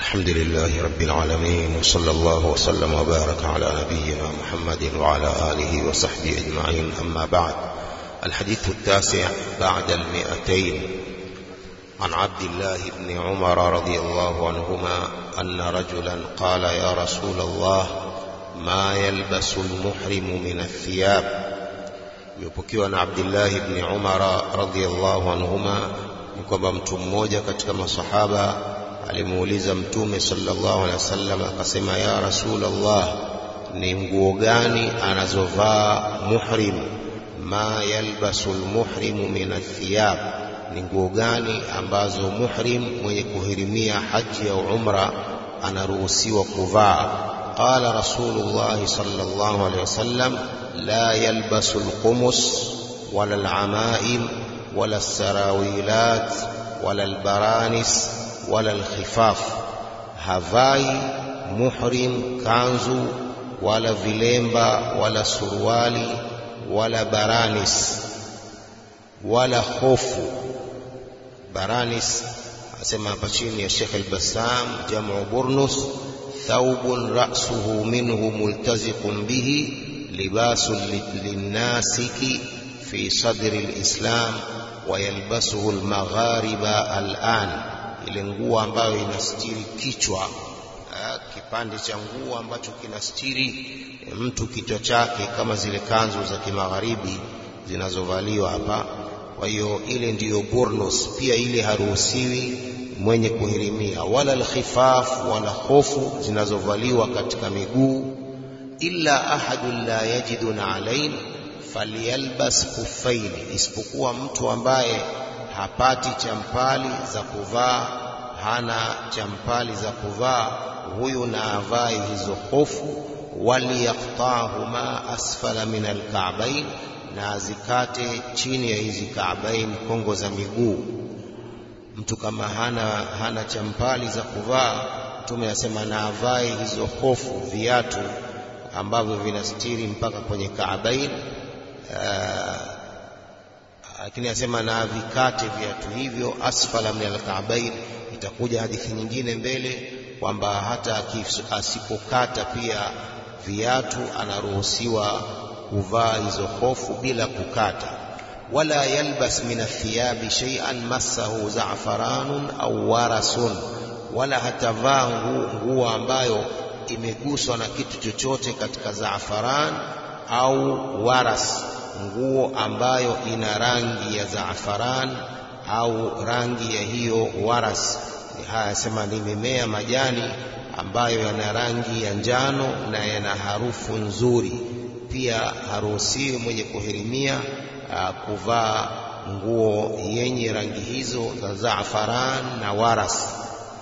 الحمد لله رب العالمين وصلى الله وسلم وبارك على نبينا محمد وعلى آله وصحبه أجمعين أما بعد الحديث التاسع بعد المئتين عن عبد الله بن عمر رضي الله عنهما أن رجلا قال يا رسول الله ما يلبس المحرم من الثياب imepokewa na Abdullah ibn Umar radhiyallahu anhuma ni kwamba mtu mmoja katika masahaba alimuuliza mtume sallallahu alaihi wasallam akasema ya rasulullah ni nguo gani anazovaa muhrim ma yalbasu almuhrimu min athiyab ni nguo gani ambazo muhrim mwenye kuhirimia haji au umra anaruhusiwa kuvaa qala rasulullah sallallahu alaihi wasallam لا يلبس القمص ولا العمائم ولا السراويلات ولا البرانس ولا الخفاف havai muhrim kanzu wala vilemba wala suruali wala baranis wala hofu baranis asema hapa chini ya Sheikh al-Bassam jamu burnus thawbun ra'suhu minhu multaziqun bihi لباس للناسك في صدر الإسلام ويلبسه المغاربة الآن ile nguo ambayo inastiri kichwa kipande cha nguo ambacho kinastiri mtu kichwa chake kama zile kanzu za kimagharibi zinazovaliwa hapa kwa hiyo ile ndiyo burnus pia ile haruhusiwi mwenye kuhirimia wala alkhifaf wala hofu zinazovaliwa katika miguu illa ahadun la yajidu na'alain falyalbas khuffain, isipokuwa mtu ambaye hapati champali za kuvaa, hana champali za kuvaa, huyu na avae hizo hofu. Waliyaqtahuma asfala min alka'bain, na azikate chini ya hizi ka'bain, kongo za miguu. Mtu kama hana, hana champali za kuvaa, Mtume asema na avae hizo hofu, viatu ambavyo vinastiri mpaka kwenye Kaabain, lakini asema na vikate viatu hivyo asfala min alkaabain. Itakuja hadithi nyingine mbele kwamba hata asipokata pia viatu anaruhusiwa kuvaa hizo hofu bila kukata. Wala yalbas min athiyabi shay'an massahu za'faranun au warasun, wala hatavaa nguo ambayo imeguswa na kitu chochote katika zaafaran au waras, nguo ambayo ina rangi ya zaafaran au rangi ya hiyo waras. Haya sema ni mimea majani ambayo yana rangi ya njano na yana harufu nzuri. Pia haruhusiwi mwenye kuhirimia kuvaa nguo yenye rangi hizo za zaafaran na waras.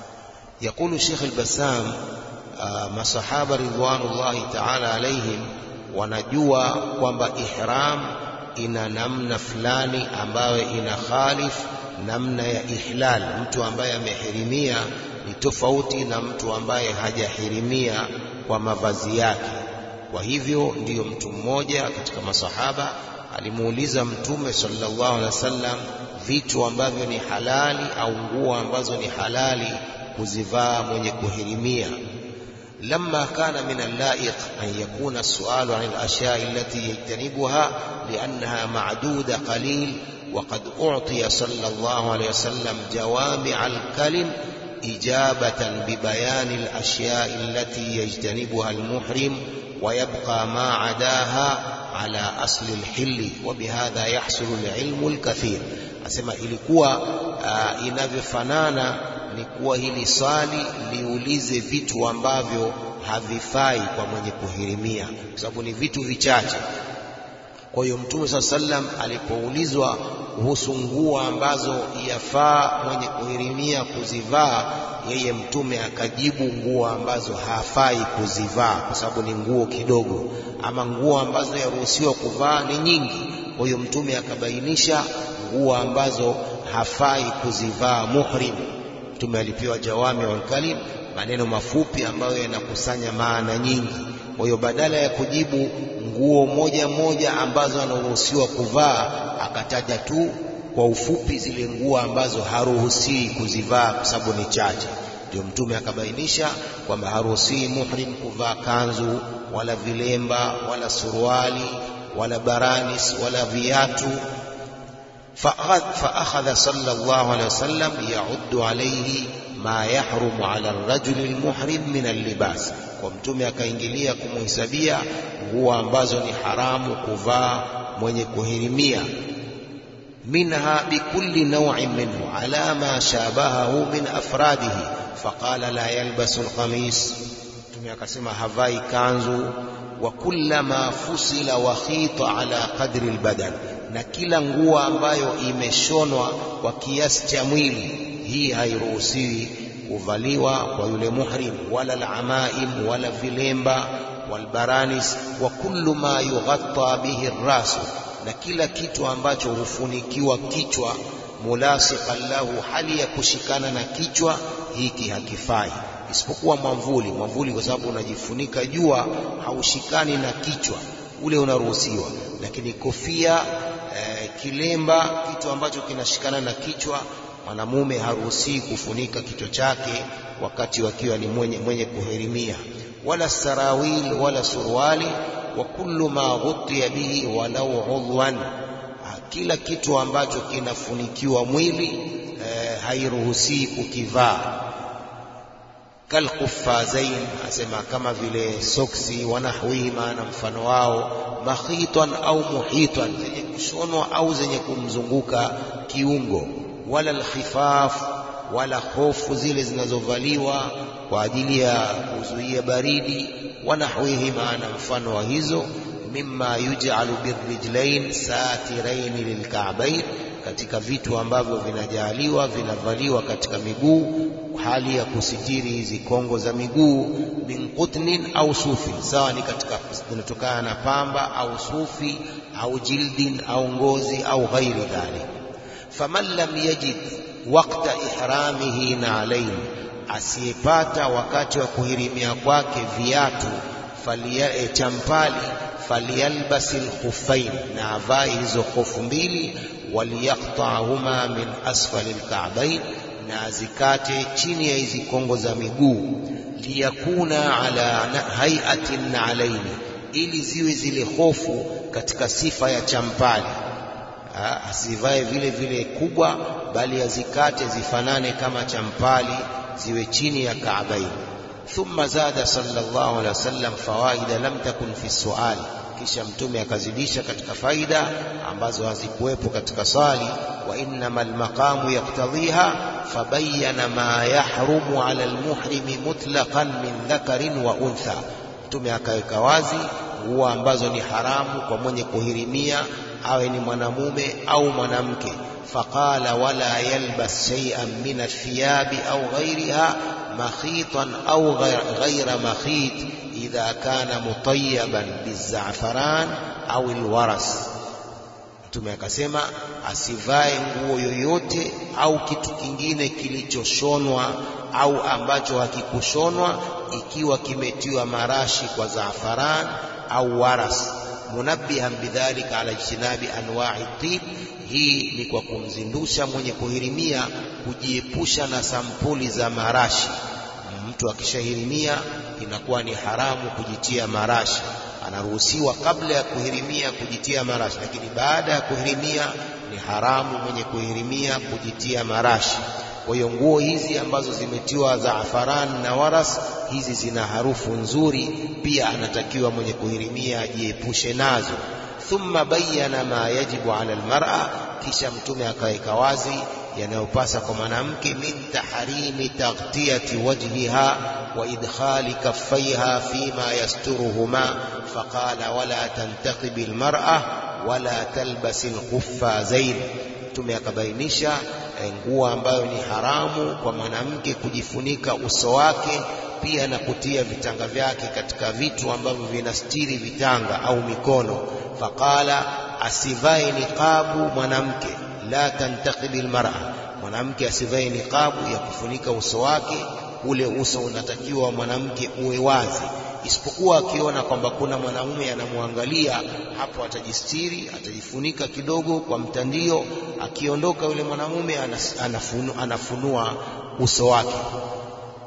Yakulu Sheikh al-Bassam masahaba ridwanullahi ta'ala alaihim wanajua kwamba ihram ina namna fulani ambayo ina khalif namna ya ihlal. Mtu ambaye amehirimia ni tofauti na mtu ambaye hajahirimia kwa mavazi yake. Kwa hivyo ndiyo mtu mmoja katika masahaba alimuuliza Mtume sallallahu alaihi wasallam vitu ambavyo ni halali au nguo ambazo ni halali kuzivaa mwenye kuhirimia. لما كان من اللائق أن يكون السؤال عن الأشياء التي يجتنبها لأنها معدودة قليل وقد أعطي صلى الله عليه وسلم جوامع الكلم إجابة ببيان الأشياء التي يجتنبها المحرم ويبقى ما عداها على أصل الحل وبهذا يحصل العلم الكثير أسمى ilikuwa uh, inavyofanana ni kuwa hili swali liulize vitu ambavyo havifai kwa mwenye kuhirimia, kwa sababu ni vitu vichache. Kwa hiyo Mtume saa sallam alipoulizwa kuhusu nguo ambazo yafaa mwenye kuhirimia kuzivaa, yeye Mtume akajibu nguo ambazo hafai kuzivaa, kwa sababu ni nguo kidogo, ama nguo ambazo yaruhusiwa kuvaa ni nyingi. Kwa hiyo Mtume akabainisha nguo ambazo hafai kuzivaa muhrim. Mtume alipewa jawami wal kalim, maneno mafupi ambayo yanakusanya maana nyingi. Kwa hiyo badala ya kujibu nguo moja moja ambazo anaruhusiwa kuvaa, akataja tu kwa ufupi zile nguo ambazo haruhusiwi kuzivaa kwa sababu ni chache. ndio mtume akabainisha kwamba haruhusiwi muhrim kuvaa kanzu wala vilemba wala suruali wala baranis wala viatu فأخذ صلى الله عليه وسلم يعد عليه ما يحرم على الرجل المحرم من اللباس kwa mtume akaingilia kumuhesabia nguo ambazo ni haramu kuvaa mwenye kuhirimia minha bikulli naw'in minhu ala ma shabahahu min afradihi faqala la yalbasu alqamis mtume akasema havai kanzu wa kullama fusila wa khita ala qadri albadan na kila nguo ambayo imeshonwa kwa kiasi cha mwili hii hairuhusiwi kuvaliwa kwa yule muhrim wala alamaim wala vilemba walbaranis wa kullu ma yughatta bihi rasu na kila kitu ambacho hufunikiwa kichwa mulasiqan lahu hali ya kushikana na kichwa hiki hakifai isipokuwa mwamvuli mwamvuli kwa sababu unajifunika jua haushikani na kichwa ule unaruhusiwa lakini kofia eh, kilemba kitu ambacho kinashikana na kichwa mwanamume haruhusii kufunika kichwa chake wakati wakiwa ni mwenye, mwenye kuhirimia wala sarawil wala suruali wa kullu ma ghutiya bihi walau udhwan kila kitu ambacho kinafunikiwa mwili eh, hairuhusii kukivaa kalkufazain asema kama vile soksi wanahwihima na mfano wao makhitan au muhitan zenye kushonwa au zenye kumzunguka kiungo wala alkhifaf wala hofu zile zinazovaliwa kwa ajili ya kuzuia baridi wanahwihima na mfano wa hizo mimma yuj'alu birrijlain satirain lilka'bain katika vitu ambavyo vinajaliwa vinavaliwa katika miguu hali ya kusitiri hizi kongo za miguu min qutnin au sufi sawa ni katika zinatokana na pamba au sufi au jildin au ngozi au ghairi dhalik faman lam yajid waqta ihramihi na alain asiyepata wakati wa kuhirimia kwake viatu falia e, champali falyalbasi lkhuffain na avae hizo hofu mbili waliyaqta'huma min asfali lka'bain na azikate chini ya hizi kongo za miguu liyakuna ala hayatin alaini ili ziwe zile hofu katika sifa ya champali asivae vile vile kubwa bali azikate zifanane kama champali ziwe chini ya kaabaini thumma zada sallallahu alaihi wasallam fawaida lam takun fi suali kisha mtume akazidisha katika faida ambazo hazikuwepo katika swali wa innama almaqamu yaktadhiha fabayyana ma yahrumu ala almuhrimi mutlaqan min dhakarin wa untha mtume akaweka wazi nguo ambazo ni haramu kwa mwenye kuhirimia awe ni mwanamume au mwanamke faqala wala yalbas shay'an min athiyabi au ghayriha makhitan au ghayra makhit idha kana mutayyaban bizafaran au alwaras mtume akasema asivae nguo yoyote au kitu kingine kilichoshonwa au ambacho hakikushonwa ikiwa kimetiwa marashi kwa zafaran au waras munabbihan bidhalika ala ijtinabi anwa'i tib hii ni kwa kumzindusha mwenye kuhirimia kujiepusha na sampuli za marashi mtu akishahirimia inakuwa ni haramu kujitia marashi anaruhusiwa kabla ya kuhirimia kujitia marashi lakini baada ya kuhirimia ni haramu mwenye kuhirimia kujitia marashi kwa hiyo nguo hizi ambazo zimetiwa zaafaran na waras hizi zina harufu nzuri pia anatakiwa mwenye kuhirimia ajiepushe nazo thumma bayyana ma yajibu ala almar'a kisha mtume akaweka wazi yanayopasa kwa mwanamke min tahrimi taghtiyati wajhiha wa idkhali kaffaiha fima yasturuhuma faqala wala tantaqibi almar'a wala talbasi alkhuffazain mtume akabainisha nguo ambayo ni haramu kwa mwanamke kujifunika uso wake pia na kutia vitanga vyake katika vitu ambavyo vinastiri vitanga au mikono faqala asivae niqabu mwanamke la tantaqibi almar'a mwanamke asivae niqabu ya kufunika uso wake ule uso unatakiwa mwanamke uwe wazi isipokuwa akiona kwamba kuna mwanamume anamwangalia hapo atajistiri atajifunika kidogo kwa mtandio akiondoka yule mwanamume anafunu, anafunua uso wake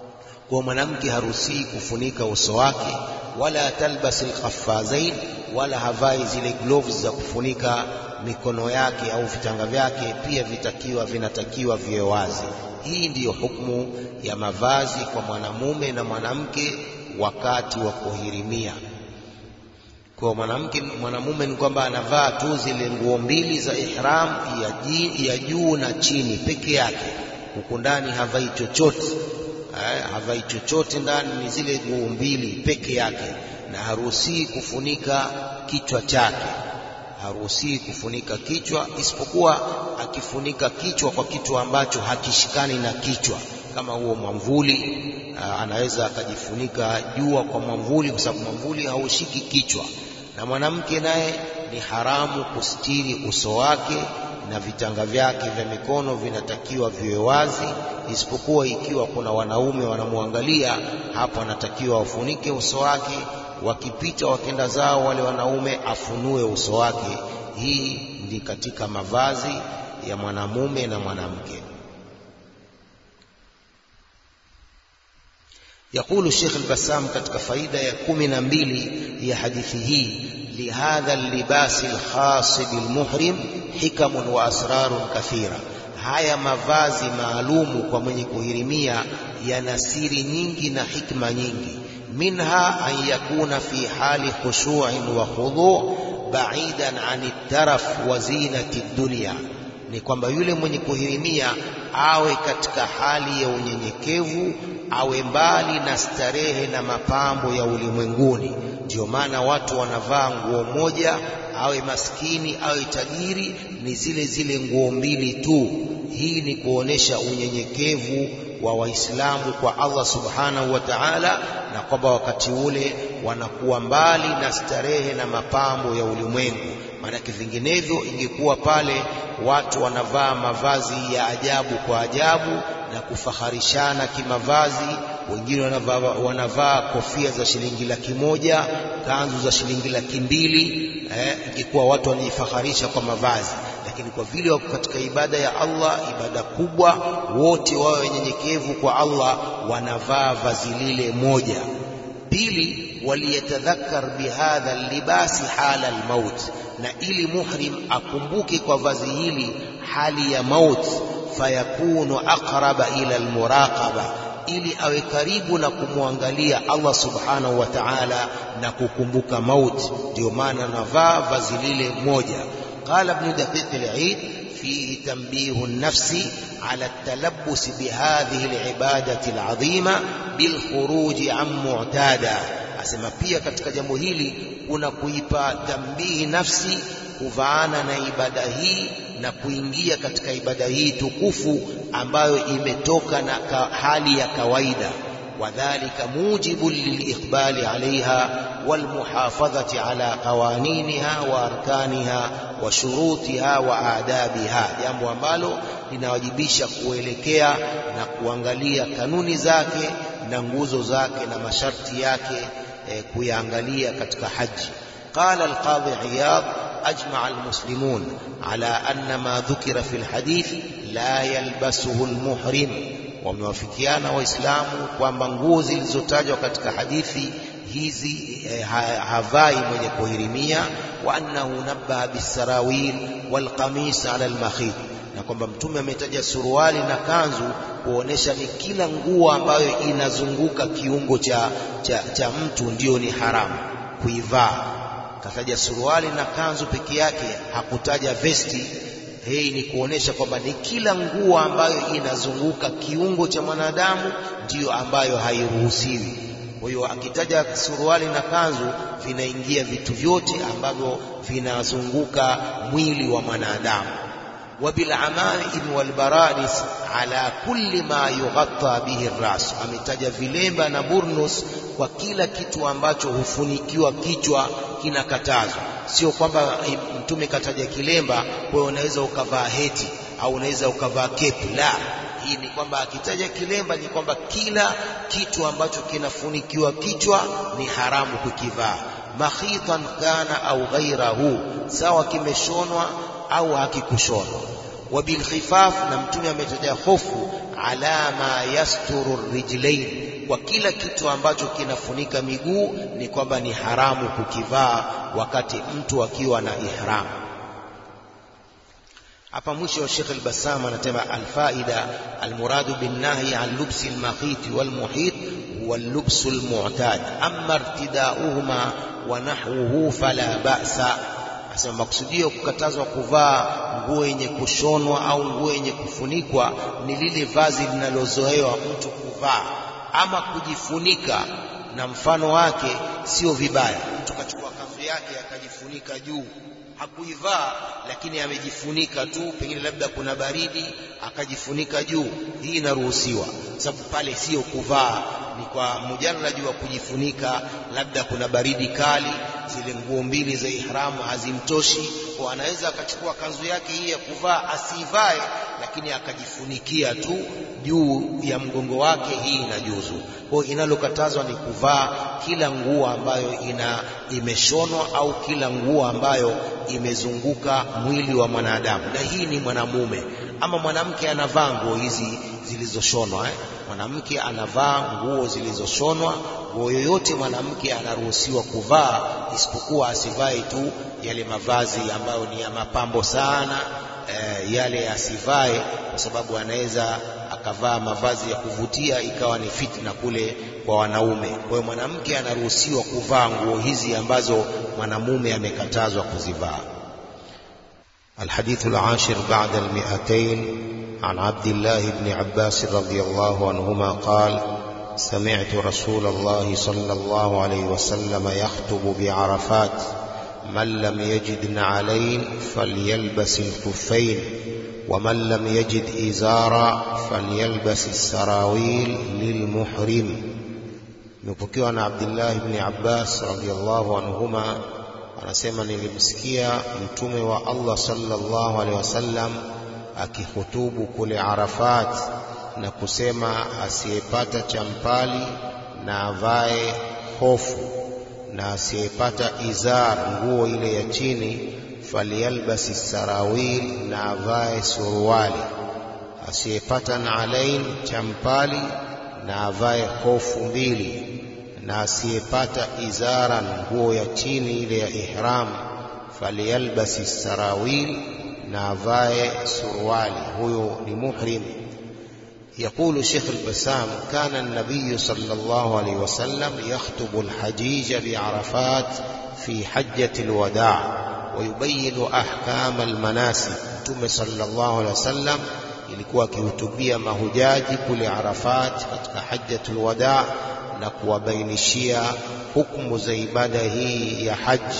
kwa mwanamke haruhusi kufunika uso wake wala talbas alqaffazain wala havai zile gloves za kufunika mikono yake au vitanga vyake pia vitakiwa vinatakiwa viwe wazi hii ndiyo hukumu ya mavazi kwa mwanamume na mwanamke wakati wa kuhirimia kwa mwanamke mwanamume ni kwamba anavaa tu zile nguo mbili za ihram ya, ji, ya juu na chini peke yake huku ndani havai chochote eh, havai chochote ndani ni zile nguo mbili peke yake na haruhusii kufunika kichwa chake haruhusii kufunika kichwa isipokuwa akifunika kichwa kwa kitu ambacho hakishikani na kichwa kama huo mwamvuli anaweza akajifunika jua kwa mwamvuli kwa sababu mwamvuli haushiki kichwa na mwanamke naye ni haramu kustiri uso wake na vitanga vyake vya mikono vinatakiwa viwe wazi isipokuwa ikiwa kuna wanaume wanamwangalia hapo anatakiwa wafunike uso wake wakipita wakenda zao wale wanaume afunue uso wake hii ndi katika mavazi ya mwanamume na mwanamke يقول الشيخ البسام katika faida ya kumi na mbili ya hadithi hii lihadha اللباس الخاص بالمحرم حكم وأسرار كثيرة haya mavazi maalumu kwa mwenye kuhirimia yana siri nyingi na hikma nyingi minha an yakuna fi hali khushu'in wa khudhu' ba'idan 'ani taraf wa zinati dunya ni kwamba yule mwenye kuhirimia awe katika hali ya unyenyekevu awe mbali na starehe na mapambo ya ulimwenguni ndio maana watu wanavaa nguo moja awe maskini awe tajiri ni zile zile nguo mbili tu hii ni kuonesha unyenyekevu wa waislamu kwa Allah subhanahu wa ta'ala na kwamba wakati ule wanakuwa mbali na starehe na mapambo ya ulimwengu maanake vinginevyo ingekuwa pale watu wanavaa mavazi ya ajabu kwa ajabu na kufaharishana kimavazi wengine wanavaa, wanavaa kofia za shilingi laki moja kanzu za shilingi laki mbili eh, ingekuwa watu wanajifaharisha kwa mavazi lakini kwa vile wako katika ibada ya Allah ibada kubwa wote wawe wenyenyekevu kwa Allah wanavaa vazi lile moja pili waliyatadhakkar bihadha libasi hala almaut na ili muhrim akumbuke kwa vazi hili hali ya maut fayakunu aqraba ila almuraqaba ili awe karibu na kumwangalia Allah subhanahu wa ta'ala na kukumbuka mauti ndio maana navaa vazi lile moja قال ابن دقيق العيد فيه تنبيه النفس على التلبس بهذه العبادة العظيمة بالخروج عن معتادا asema pia katika jambo hili kuna kuipa tambihi nafsi kuvaana na ibada hii na kuingia katika ibada hii tukufu ambayo imetoka na hali ya kawaida وذلك موجب للإقبال عليها والمحافظة على قوانينها وأركانها وشروطها وآدابها jambo ambalo linawajibisha kuelekea na kuangalia kanuni zake na nguzo zake na masharti yake eh, kuyaangalia katika haji قال القاضي عياض أجمع المسلمون على أن ما ذكر في الحديث لا يلبسه المحرم wamewafikiana waislamu kwamba nguo zilizotajwa katika hadithi hizi eh, havai mwenye kuhirimia wa annahu nabbaha bisarawil walqamis ala almakhit na kwamba mtume ametaja suruali na kanzu kuonesha ni kila nguo ambayo inazunguka kiungo cha, cha, cha mtu ndiyo ni haramu kuivaa kataja suruali na kanzu peke yake hakutaja vesti hii ni kuonesha kwamba ni kila nguo ambayo inazunguka kiungo cha mwanadamu ndiyo ambayo hairuhusiwi. Kwa hiyo akitaja suruali na kanzu vinaingia vitu vyote ambavyo vinazunguka mwili wa mwanadamu. وبالعمائم والبرانس على كل ما يغطى به الراس ametaja vilemba na burnus kwa kila kitu ambacho hufunikiwa kichwa kinakatazwa sio kwamba mtume kataja kilemba kwa hiyo unaweza ukavaa heti au unaweza ukavaa kepu la hii ni kwamba akitaja kilemba ni kwamba kila kitu ambacho kinafunikiwa kichwa ni haramu kukivaa makhitan kana au ghairahu sawa kimeshonwa au hakikushonwa wa bilkhifaf na mtume ametaja hofu ala ma yasturu rijlain kwa kila kitu ambacho kinafunika miguu ni kwamba ni haramu kukivaa wakati mtu akiwa na ihram hapa mwisho Sheikh al-Bassam anasema alfaida almuradu binnahi an lubsi almakhit walmuhit huwa allubsu almu'tad amma irtidauhuma wa nahwuhu fala ba'sa asema makusudio kukatazwa kuvaa nguo yenye kushonwa au nguo yenye kufunikwa ni lile vazi linalozoewa mtu kuvaa ama kujifunika na mfano wake sio vibaya mtu kachukua kanzu yake akajifunika juu hakuivaa lakini amejifunika tu pengine labda kuna baridi akajifunika juu hii inaruhusiwa sababu pale sio kuvaa ni kwa mujarrad wa kujifunika labda kuna baridi kali zile nguo mbili za ihramu hazimtoshi kwa anaweza akachukua kanzu yake hii ya kuvaa asivae lakini akajifunikia tu juu ya mgongo wake hii inajuzu kwa hiyo inalokatazwa ni kuvaa kila nguo ambayo ina imeshonwa au kila nguo ambayo imezunguka mwili wa mwanadamu na hii ni mwanamume ama mwanamke anavaa nguo hizi zilizoshonwa eh? mwanamke anavaa nguo zilizoshonwa nguo yoyote mwanamke anaruhusiwa kuvaa isipokuwa asivae tu yale mavazi ambayo ni ya mapambo sana e, yale asivae kwa sababu anaweza akavaa mavazi ya kuvutia ikawa ni fitna kule kwa wanaume kwa hiyo mwanamke anaruhusiwa kuvaa nguo hizi ambazo mwanamume amekatazwa kuzivaa الحديث العاشر بعد المئتين عن عبد الله بن عباس رضي الله عنهما قال سمعت رسول الله صلى الله عليه وسلم يخطب بعرفات من لم يجد نعلين فليلبس الخفين ومن لم يجد إزارا فليلبس السراويل للمحرم نبكي عن عبد الله بن عباس رضي الله عنهما anasema nilimsikia mtume wa Allah sallallahu alaihi wasallam akihutubu kule Arafat na kusema asiyepata champali na avae hofu na asiyepata izar nguo ile ya chini faliyalbasi sarawil na avae suruali asiyepata naalain champali na avae hofu mbili na asiyepata izaran nguo ya chini ile ya ihram faliyalbasi sarawil na avae suruali huyo ni muhrim يقول شيخ البسام كان النبي صلى الله عليه وسلم يخطب الحجيج بعرفات في حجة الوداع ويبين أحكام المناسك ثم صلى الله عليه وسلم ilikuwa akihutubia mahujaji kule Arafat katika hajjatul wadaa na kuwabainishia hukumu za ibada hii ya haji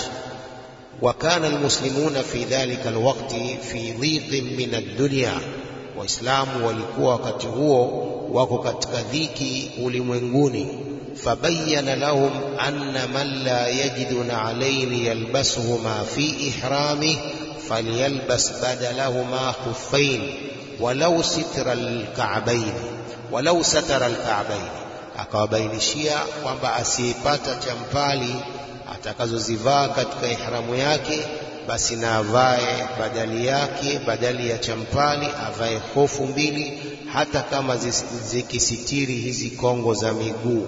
وكان المسلمون في ذلك الوقت في ضيق من الدنيا waislamu walikuwa wakati huo wako katika dhiki ulimwenguni fabayana lahum anna man la yajidu na'alaini yalbasuhuma fi ihramih falyalbas badalahuma khuffain walau sitra alka'bayn walau satara alka'bayn akawabainishia kwamba asiyepata champali atakazozivaa katika ihramu yake basi na avae badali yake badali ya champali avae hofu mbili hata kama zikisitiri hizi kongo za miguu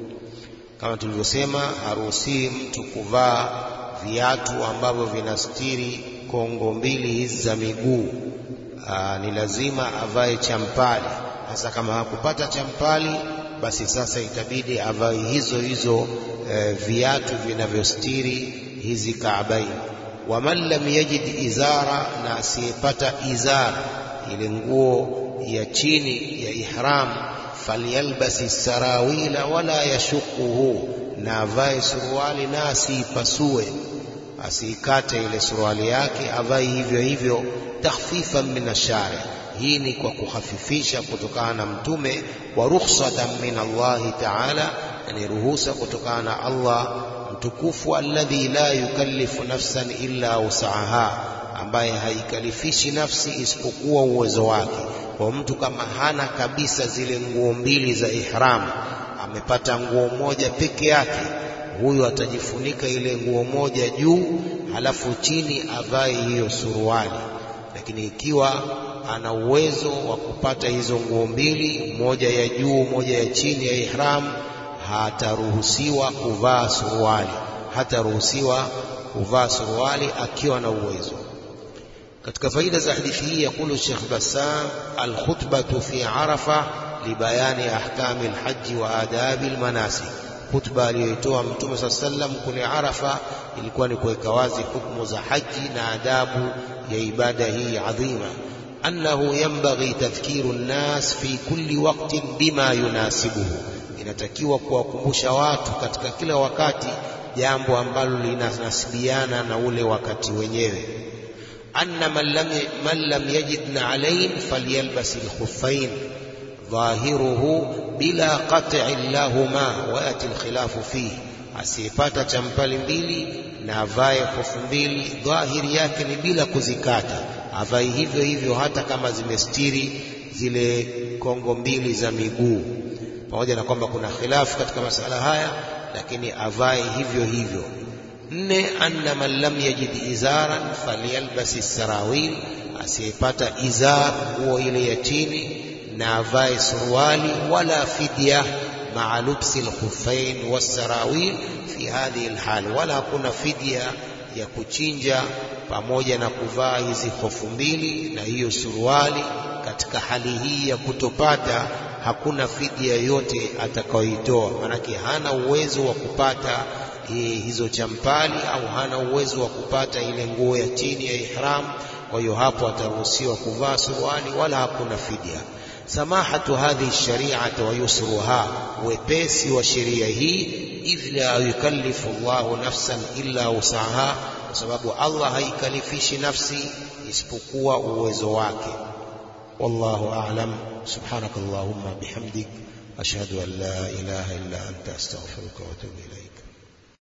kama tulivyosema haruhusiwi mtu kuvaa viatu ambavyo vinastiri kongo mbili hizi za miguu ni lazima avae champali hasa kama hakupata champali basi sasa itabidi avae hizo hizo e, viatu vinavyostiri hizi kaabaini waman lam yajid izara na asiyepata izar ile nguo ya chini ya ihram falyalbasi sarawila wala yashuquhu na avae suruali na asiipasue asiikate ile suruali yake avae hivyo hivyo takhfifan min ashari hii ni kwa kuhafifisha kutokana na mtume wa rukhsatan min Allahi ta'ala ni ruhusa kutokana na Allah mtukufu alladhi la yukallifu nafsan illa usaha ambaye haikalifishi nafsi isipokuwa uwezo wake kwa mtu kama hana kabisa zile nguo mbili za ihram amepata nguo moja peke yake huyu atajifunika ile nguo moja juu halafu chini avae hiyo suruali lakini ikiwa ana uwezo wa kupata hizo nguo mbili, moja ya juu, moja ya chini ya ihram, hataruhusiwa kuvaa suruali, hataruhusiwa kuvaa suruali akiwa na uwezo. Katika faida za hadithi hii yakulu Sheikh Bassam, alkhutbatu fi Arafa libayani ahkami alhaji wa adabi almanasik. Khutba aliyoitoa Mtume saa sallam kule Arafa ilikuwa ni kuweka wazi hukumu za haji na adabu ya ibada hii adhima. Annahu yanbaghi tadhkiru nnas fi kulli waqtin bima yunasibuhu, inatakiwa kuwakumbusha watu katika kila wakati jambo ambalo linanasibiana na ule wakati wenyewe. Anna man lam, man lam yajid alain falyalbas alkhuffain dhahiruhu bila qat'i lahuma wa yati alkhilafu fihi, asiyepata champali mbili na avae hofu mbili, dhahiri yake ni bila kuzikata, avae hivyo hivyo hata kama zimestiri zile kongo mbili za miguu, pamoja na kwamba kuna khilafu katika masala haya, lakini avae hivyo hivyo. Nne, anna man lam yajid izaran falyalbasi sarawil, asiyepata izar, nguo ile ya chini na avae suruali. Wala fidya maa lubsi lkhuffain wassarawil fi hadhihi lhali, wala hakuna fidya ya kuchinja pamoja na kuvaa hizi hofu mbili na hiyo suruali. Katika hali hii ya kutopata, hakuna fidya yoyote atakayoitoa, maanake hana uwezo wa kupata hizo champali au hana uwezo wa kupata ile nguo ya chini ya ihram. Kwa hiyo hapo ataruhusiwa kuvaa suruali, wala hakuna fidya. Samahatu hadhihi shari'ati wa yusruha, wepesi wa sheria hii, idh la yukallifu Allahu nafsan illa wusaha, kwa sababu Allah haikalifishi nafsi isipokuwa uwezo wake. Wallahu a'lam. Subhanaka Allahumma bihamdik ashhadu an la ilaha illa anta astaghfiruka wa atubu ilaik.